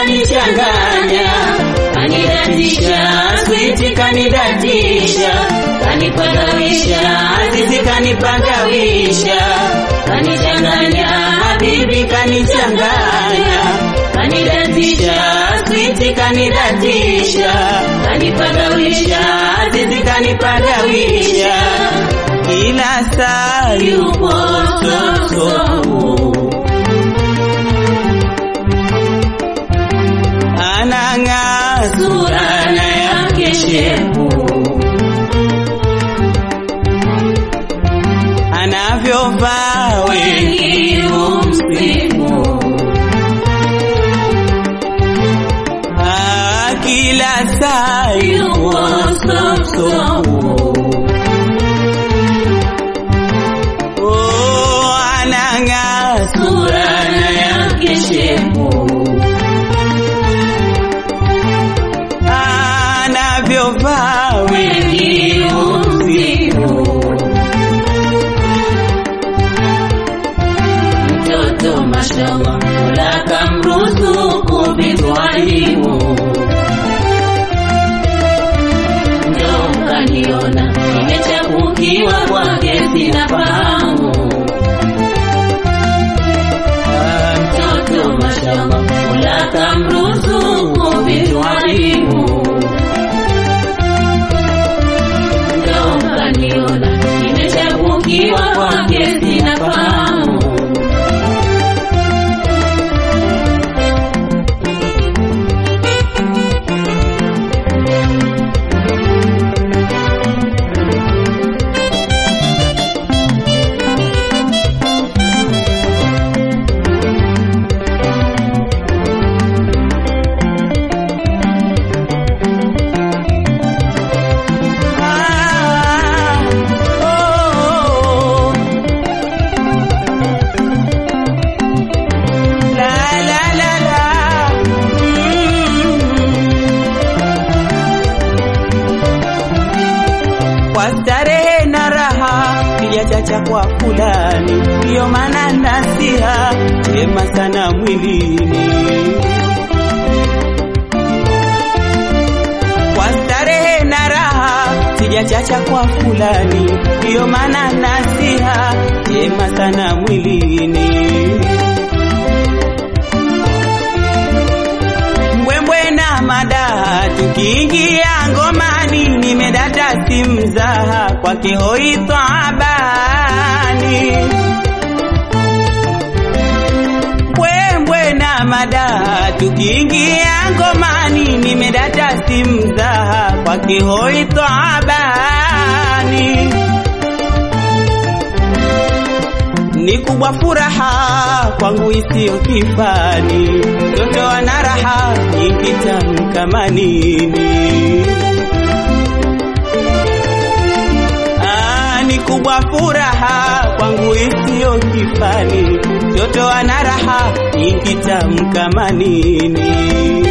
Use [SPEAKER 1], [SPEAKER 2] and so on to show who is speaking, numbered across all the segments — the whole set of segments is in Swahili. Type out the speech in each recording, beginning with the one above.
[SPEAKER 1] kanichanganya, kanidatisha, switi kanidatisha, kanipagawisha, azizi kanipagawisha, kanichanganya, habibi kanichanganya, kanidatisha, switi kanidatisha, kanipagawisha, azizi kanipagawisha, kila saa yupo soso anang'aa surana yake shepu, anavyovaa wengi humsifu. Ah, kila saa yupo soso Oh, anang'aa surana yake shepu anavyovaa wengi humsifu. Mtoto mashallah, Mola kamruzuku bitwalimu, ndo mkaniona nimechapukiwa kwake, sina fahamu. Ah, Mtoto mashallah, Mola kamruzuku bitwalimu ndo mkaniona nimechapukiwa kwake, sina fahamu. Ah, oh, la la la la, mm. Kwa starehe na raha sijachacha kwa fulani, ndiyo maana nasiha chema sana mwilini kwa starehe na raha sijachacha kwa fulani, ndiyo maana nasiha jema sana mwilini. Mbwembwe na madaha tukiingia ngomani, nimedata si mzaha kwake hoi tabani mbwembwe na madaha tukiingia ngomani, nimedata si mzaha kwake hoi tabani ni kubwa furaha kwangu isiyo kifani, mtoto ana raha nyingi tamu kama nini. Ah, ni kubwa furaha kwangu isiyo kifani, mtoto ana raha nyingi tamu kama nini.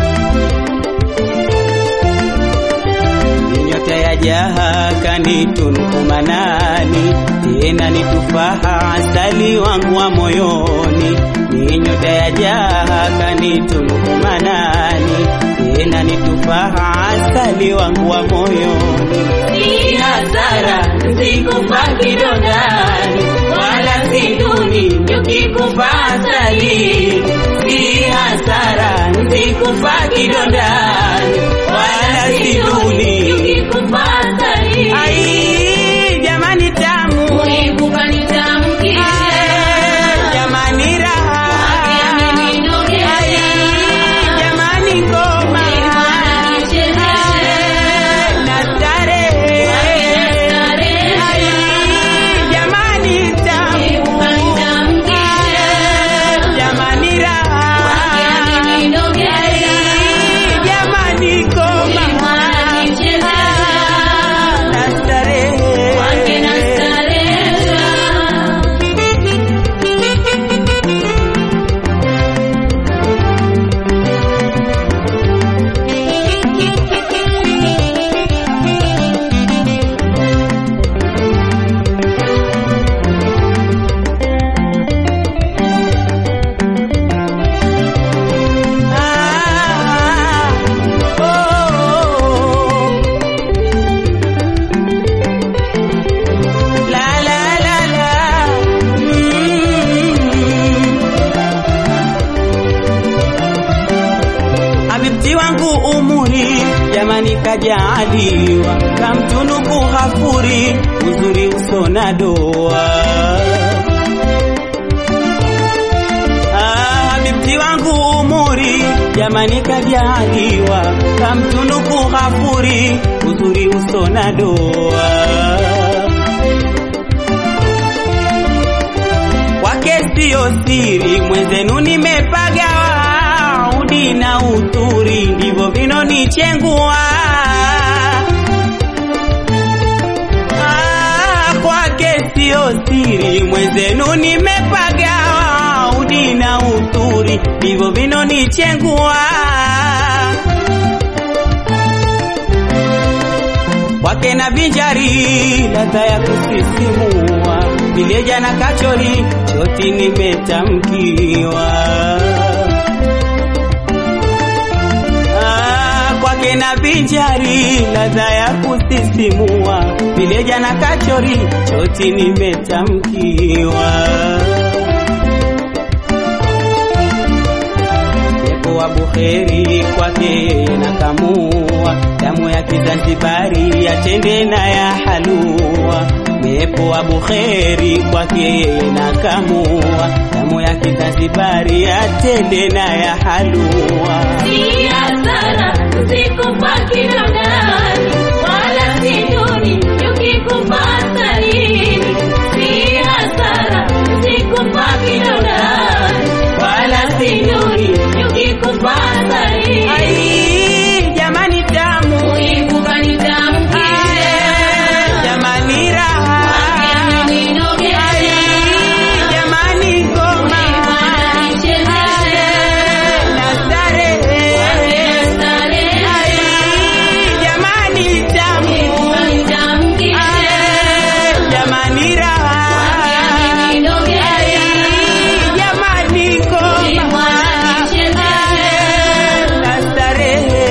[SPEAKER 1] nyota ya jaha kanitunuku manani, tena ni tufaha asali wangu wa moyoni. Ni nyota ya jaha kanitunuku manani, tena ni tufaha asali wangu wa moyoni. Si hasara sikufa kidondani, wala si duni nikikufa asali. Si hasara sikufa kidondani, wala si duni Ai, jamani tamu Ai, jamani raha Ai, jamani ngoma Ai, na starehe Ai, jamani tamu Ai, jamani raha Ai, jamani kajaliwa kamtunuku Ghafuri uzuri uso na doa. Ah, Habibti wangu umuri jamani kajaliwa kamtunuku Ghafuri uzuri uso na doa. Kwake sio siri mwenzenu nimepagawa udi na uturi ndivyo vinonichengua. Ah, Kwake sio siri mwenzenu nimepagawa udi na uturi ndivyo vinonichengua. Kwake na vinjari ladha ya kusisimua, vileja na kachori choti nimetamkiwa. Ah, Kwake na vinjari ladha ya kusisimua, vileja na kachori choti nimetamkiwa. Pepo wa buheri kwake na kamua, damu ya Kizanzibari yatende na ya halua. Pepo wa buheri kwake na kamua, damu ya Kizanzibari yatende na ya halua.
[SPEAKER 2] Si hasara usikufa kidondani, wala si duni ukikufa asalini. Si hasara usikufa kidondani, wala si duni ukikufa asalini.
[SPEAKER 1] Ai, jamani tamu,
[SPEAKER 2] Kuibuka ni tamu
[SPEAKER 1] Ai, jamani raha, Ai, jamani ngoma, na starehe. Ai, jamani tamu, Ai, jamani raha, Ai, jamani ngoma, na starehe.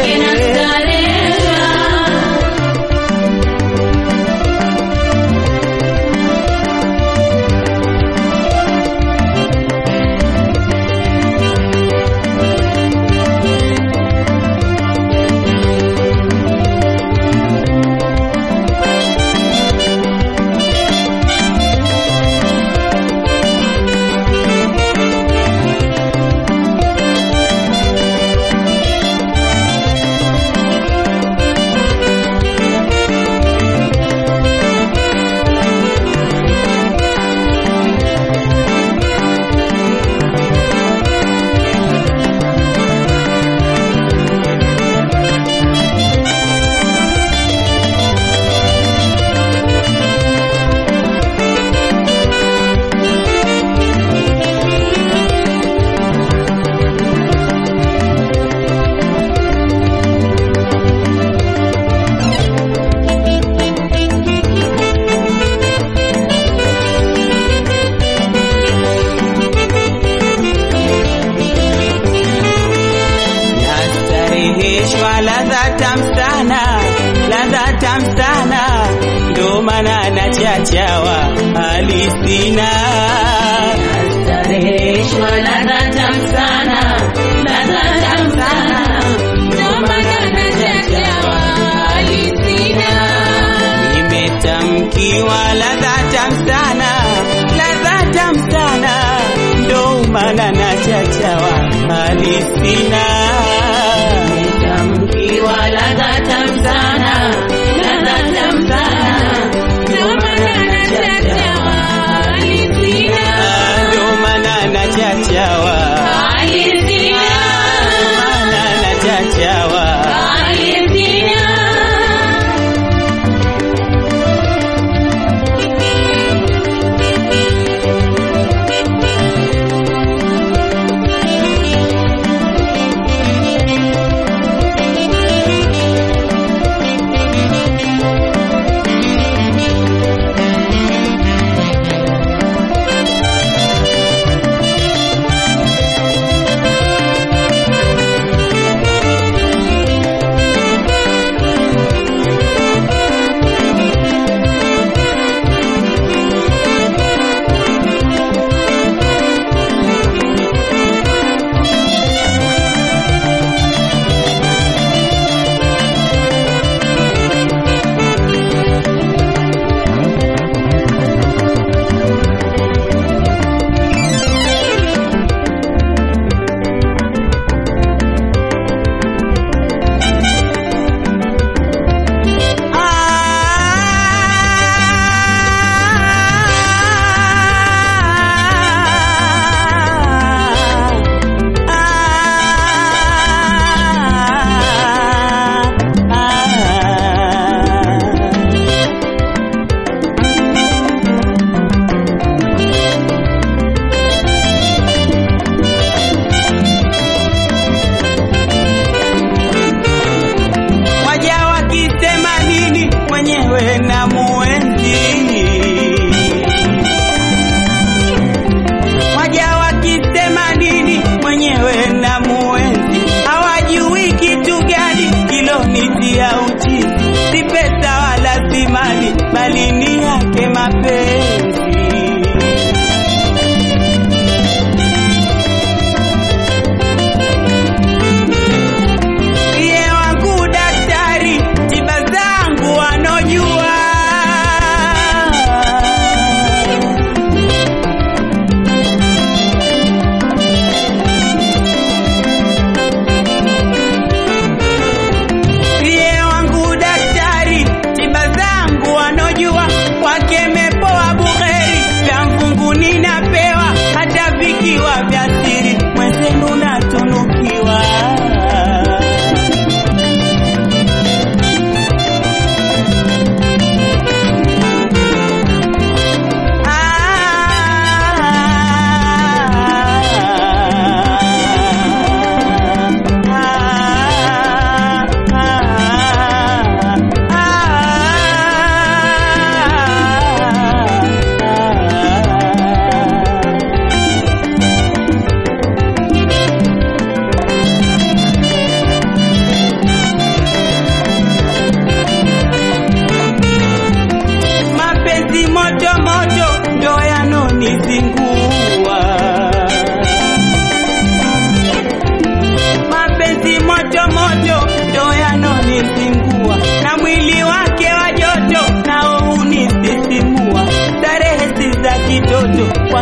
[SPEAKER 1] Nastareheshwa ladha tamu sana, ladha tamu sana, ndo maana nachachawa hali sina.
[SPEAKER 2] Stareheshwa ladha tamu sana, ladha tamu sana, ndo maana nachachawa hali sina.
[SPEAKER 1] Nimetamkiwa ladha tamu sana, ladha tamu sana, ndo maana nachachawa hali sina.
[SPEAKER 2] Tamkiwa ladha tamu sana, ladha tamu sana, ndo maana nachachawa hali sina.
[SPEAKER 1] Ah, Ndo maana nachachawa,
[SPEAKER 2] Hali sina,
[SPEAKER 1] maana nachachawa.
[SPEAKER 2] hali sina.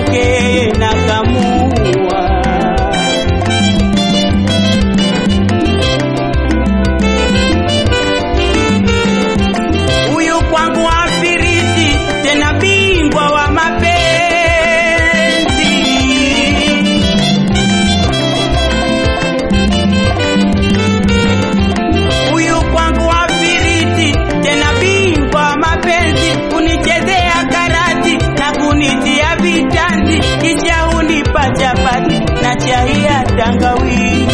[SPEAKER 1] kwake nakamua huyu kwangu afiriti tena bingwa wa mapenzi huyu kwangu afiriti tena bingwa wa mapenzi kunichezea karati na kunitia vitanzi kisha hunipa chapati na chai ya tangawizi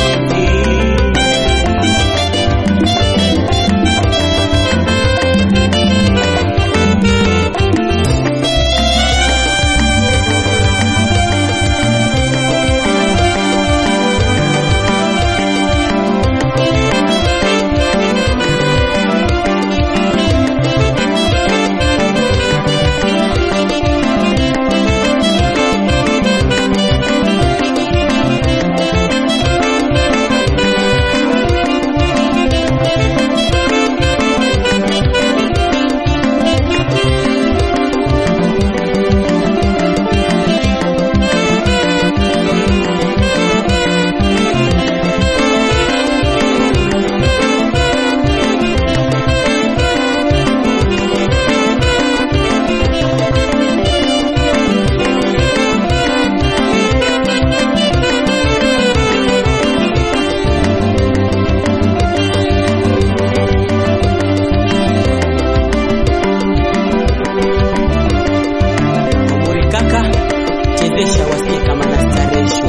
[SPEAKER 1] Umuri kaka chezesha wasikie kama nastareshwa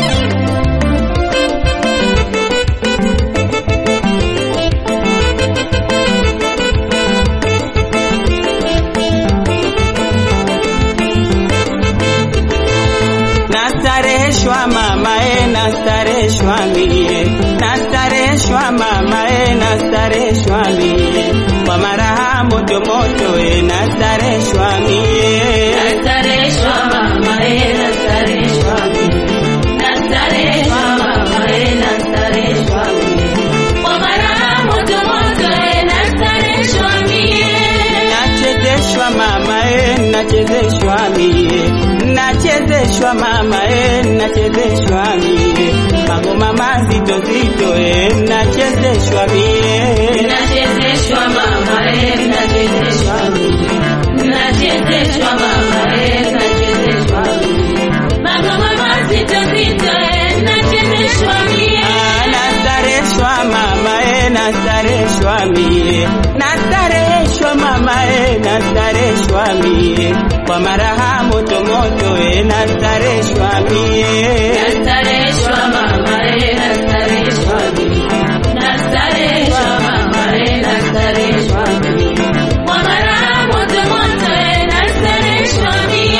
[SPEAKER 1] nastareshwa mama e nastareshwa mie nastareshwa mama e nastareshwa mie kwa maraha moto moto e nastareshwa mie
[SPEAKER 2] Nastareshwa mama eh, nastareshwa mimi. Nastareshwa mama eh, nastareshwa mimi. Kwa mara moto moto eh, nastareshwa mimi.
[SPEAKER 1] nachezeshwa mama e nachezeshwa mie nachezeshwa mama e nachezeshwa mie magoma mazito zito e nachezeshwa mie
[SPEAKER 2] Nachezeshwa mama eh, nachezeshwa mimi. Nachezeshwa mama eh, nachezeshwa mimi. Magoma mazito zito eh, nachezeshwa mimi.
[SPEAKER 1] Ah, nastareshwa mama e nastareshwa mie nastareshwa mama e nastareshwa mie kwa maraha moto moto e nastareshwa mie
[SPEAKER 2] Nastareshwa mama eh, nastareshwa mimi. Nastareshwa mama eh, nastareshwa mimi. Kwa mara moto moto eh, nastareshwa mimi.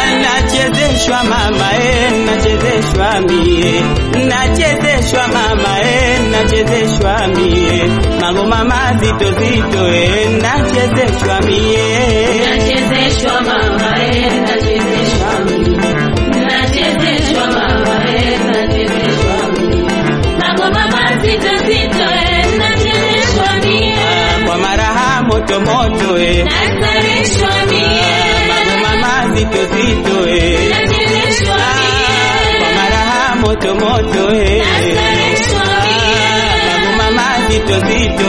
[SPEAKER 1] nachezeshwa mama e nachezeshwa mie nachezeshwa mama e nachezeshwa mie magoma mazito zito e nachezeshwa mie
[SPEAKER 2] Nachezeshwa mama eh, nachezeshwa mimi. Nachezeshwa mama eh, nachezeshwa mimi. Magoma mazito zito eh, nachezeshwa mimi.
[SPEAKER 1] kwa maraha moto moto e
[SPEAKER 2] Nastareshwa mimi.
[SPEAKER 1] magoma mazito zito e
[SPEAKER 2] Nachezeshwa mimi.
[SPEAKER 1] kwa maraha moto moto e
[SPEAKER 2] Nastareshwa mimi.
[SPEAKER 1] magoma mazito zito